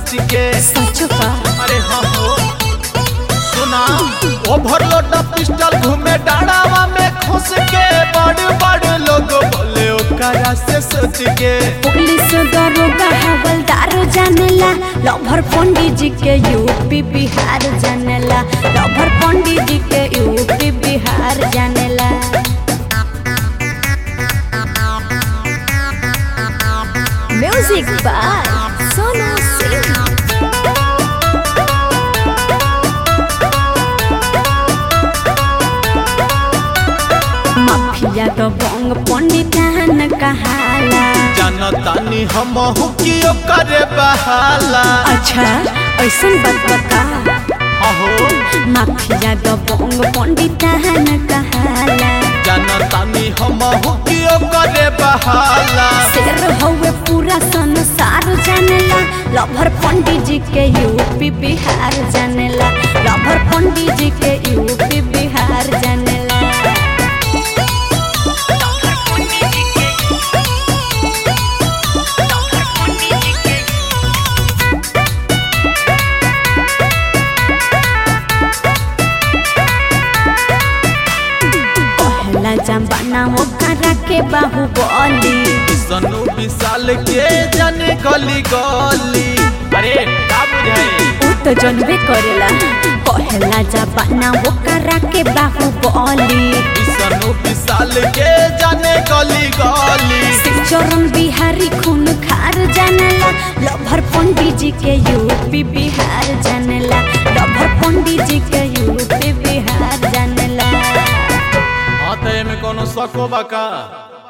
सोच के सच का अरे हाँ हो सुना ओवरलोड पिस्टल घूमे डाड़ावा में खुश के बड़ बड़ लोग बोले ओकरा से सोच के पुलिस दरोगा हवलदार जानेला लभर पंडित जी के यूपी बिहार जानेला लभर पंडित जी के यूपी बिहार जानेला music by Sonu Singh mafia तो बंग पंडित न कहाला जनतानी हम की करे बहाला अच्छा ऐसन बात बता अहो माफिया तो बंग पंडित न कहाला जनतानी हम की करे बहाला शेर हवे पूरा संसार जानेला लभर पंडित जी के यूपी बिहार जानेला लभर पंडित जी के यूपी बिहार जानेला पहला जमाना ओकरा के बाहुबली सनु विशाल के जाने गली गली अरे का बुझाई उ तो जनबे करेला पहला जमाना ओकरा के बाहुबली सनु विशाल के जाने गली गली चरण बिहारी खून खार जानेला लभर पंडित जी के यूपी बिहार जानेला लभर पंडित जी के यूपी बिहार जानेला हाँ तो एमे कोनो शक बा का